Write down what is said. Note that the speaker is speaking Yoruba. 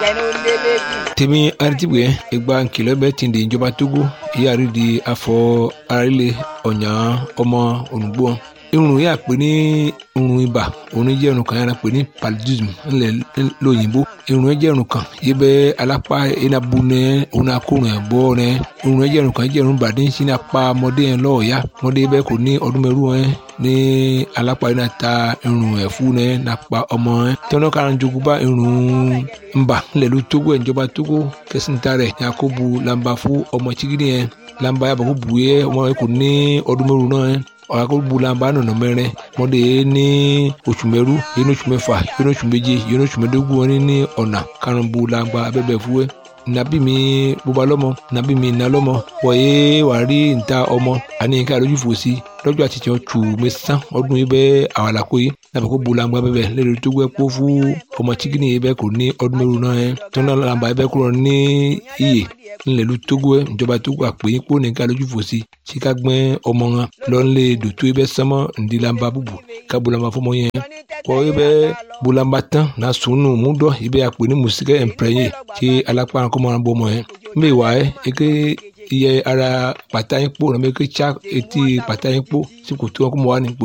tèmi aritibue ìgbà nkìlọ̀ bẹ́ẹ̀ ti di ìjọba togo ìyáàrí di afọ arílẹ̀ ọ̀nyà ọmọ ònùgbò irun yà pé ní irun ibà òun jẹ́ irun kan yàrá pé ní paludism ńlẹ̀ lóyìnbó irun yẹn jẹ́ irun kan yìí bẹ́ alápá enabu nẹ òun akórun ẹ̀ bọ́ nẹ irun yẹn jẹ́ irun kan jẹ́ irun bàdí sí ní apá ọmọdé yẹn lọ́ọ̀ọ́yá ọmọdé bẹ́ẹ̀ kò ní ọdún mẹ́rù yẹn ní alápá yẹn ta irun ẹ̀fú nẹ nàpá ọmọ yẹn tọ́nà kan jogunba irun ńbà ńlẹ̀ ló tógó ẹ̀ ìjọba tógó kẹsìntà rẹ̀ yakubu lamba fún ọmọ chigidi yẹn lamba yàbọ̀ kó bu yẹ ọmọ yẹn kò ní ọdún mẹ́rù náà yẹn ọ̀làkọ̀bùlàmbà nọ̀nà mẹ́rin mọ́dé ní oṣù mẹ́rú yẹn ní oṣù mẹ́fà yẹn ní oṣù méje yẹn ní oṣù mẹ́dógún wọn ní ọ̀nà karùnbùlàmbà abẹ́bẹ̀ fúwẹ́ nàbí mi bóba lọ́mọ nàbí mi nà lọ́mọ wọ̀nyé wà rí níta ọmọ àní nǹkan àlójú fò sí lọ́jọ́ àti tiẹ̀ tù mẹ́sàn ọdún yìí bẹ́ẹ̀ àwàlàkó yìí nàbẹ̀ kó bulangba bẹ́ẹ̀ lẹ́nu tó gbẹ́ kó fún ọmọ chikini yìí bẹ́ẹ̀ kò ní ọdún mẹ́rù náà yẹn tó náà làǹbà yìí bẹ́ẹ̀ kúrò ní iyè ńlẹ̀lú tógó ẹ̀ ìjọba tógó àpè yín kó nìkan lójú fò sí tí ká gbẹ́ ọmọ wọn lọ́nlé dòtó yìí bẹ́ẹ̀ sánmọ́ ǹdí làǹbà bùbù ká bulangba fọmọ yẹn kọ́ yìí bẹ́ẹ̀ bulangba tán náà sùnù múdọ̀ yìí bẹ́ẹ̀ àpè ní mùsíkẹ́ ẹ̀ǹpẹ̀rẹ̀yìn tí alápá kọ́mọ́ bọ́ ọmọ yẹn mbẹ́ wà ẹ́ eke iye ara pàtà yín kpó nàbẹ eke tsa etí pàtà yín kpó tí kò tó wọn kó mọ wá ní kpó